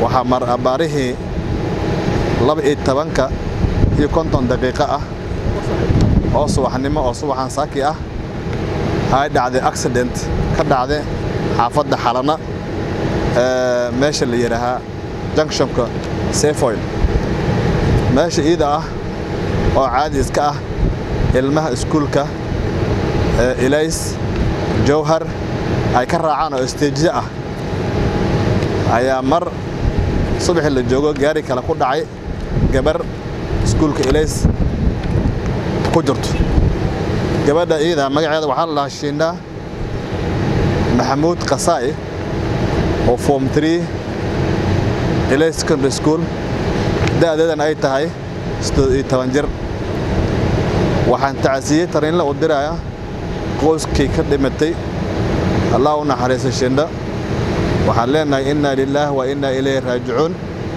waxaa mar abaarihii laba iyo tobanka iyo konton daqiiqo ah oo subaxnimo oo subaxan saaki ah ay dhacday accident ka dhacday xaafadda xalana meesha la yidhaahaa junctionka sefoil meesha iida ah oo caadi iska ah ilmaha iskuulka ilays jowhar ay ka raacaan oo isteejiye ah ayaa mar subaxii la joogo gaari kale ku dhacay gabar iskuulka ilays ku jirto gabadha iida magaceeda waxaa la dhahaa shiindha maxamuud kasaa'i oo form tree ilays secondary school da'deedan ay tahay siddeed iyo toban jir waxaan tacasiyey tariinla u diraya qoyskii ka dhimatay allah u naxariisa shindha waxaan leenahay inna lilaah wa inna ilayhi raajicuun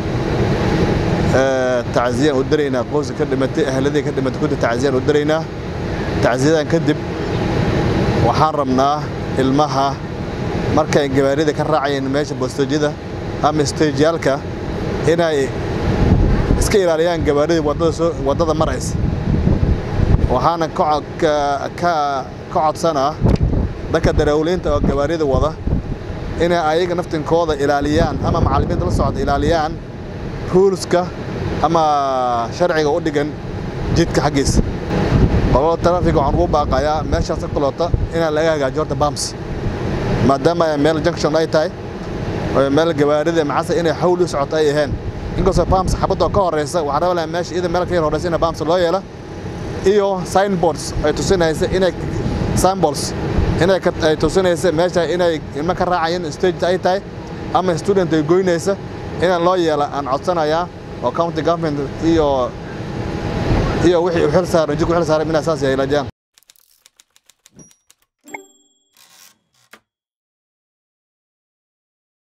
tacsiyaan u diraynaa qoyska ka dhimatay ahladii ka dhimatay kunta tacsiyaan u diraynaa tacsiyadan kadib waxaan rabnaa ilmaha markay gabaarida ka raacayeen meesha bosteejyada ama steejyaalka inay iska ilaaliyaan gabaaridii waddada maraysa waxaana ka codsanaa dadka darawliinta oo gabaarida wada inay ayaga naftinkooda ilaaliyaan ama macallimiinta la socda ilaaliyaan ruulska ama sharciga u dhigan jidka xaggiisa qolada tarafiga waxaan ugu baaqayaa meeshaas ka kaloota inaan laga hagaajiyo horta bams maadaama ay meel junction ay tahay oo meel gabaarida macasa inay xawl u socoto ay ahayn inkastoo bams xabadoo ka horeysa waxaan raba lahaa meesha ida meel ka yar horeysa in bams loo yeela iyo signboards ay tusinaysa inay signboards inay ay tusinaysa meesha inay ilmo ka raacayeen stage ay tahay ama student ay goynaysa inaan loo yeela aan codsanayaa oo county government iyo iyo wixii u xil saaran jidku xil saaran inay saas yeelajaan